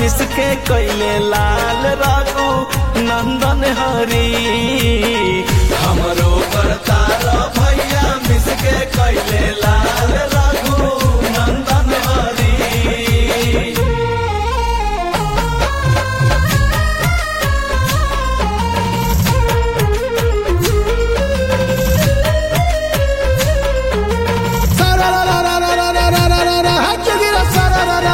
मिसके कैले लाल राघु नंदन हरी हमरो करतार भैया मिसके कैले लाल राघु नंदन हरी Sararararararararara, Hachugira sararara.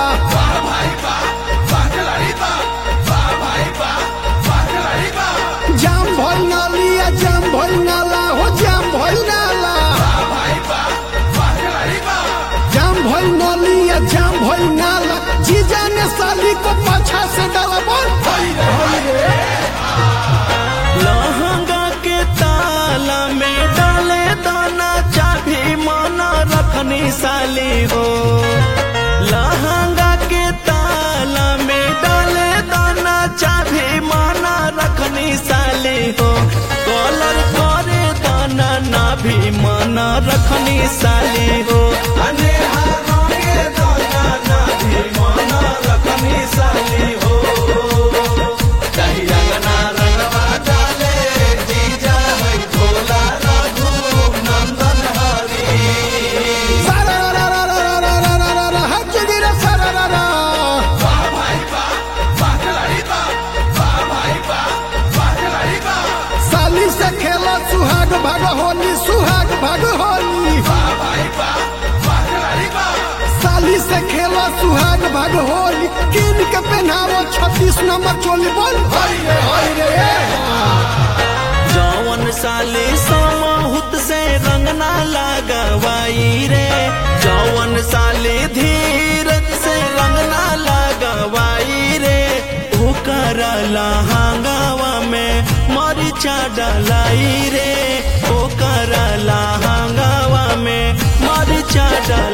जाम भइल नालिया जाम भइल नाला हो जाम भइल नाला जाम भइल नालिया जाम भइल नाला जीजा ने साली को पाछा से डाला बोल लहंगा के ताला में डाले दाना चाभी माना रखनी साली हो लहंगा के ताला में डाले दाना चाभी माना रखनी साली हो कॉलर करे दाना ना भी माना रखनी साली हो अनेहा रंगे दाना ना भी माना रखनी साली हो कही रंगना रंगवा डाले जीजा है भोला रघु नंदन हरी sarararararararara, Hachugira sararara. साली से खेला सुहाग भाग होली सुहाग भाग होली साली से खेला सुहाग भाग होली किन के पहनावो छत्तीस नंबर चोली बोल हाय रे हाय रे जौवन साली समहुत से रंगना लगवाई रे जौवन साली धीरज से रंगना लगवाई रे ओकर लहंगावा में मरिचा डलाई रे ओकर लहंगावा में मरिचा डलाई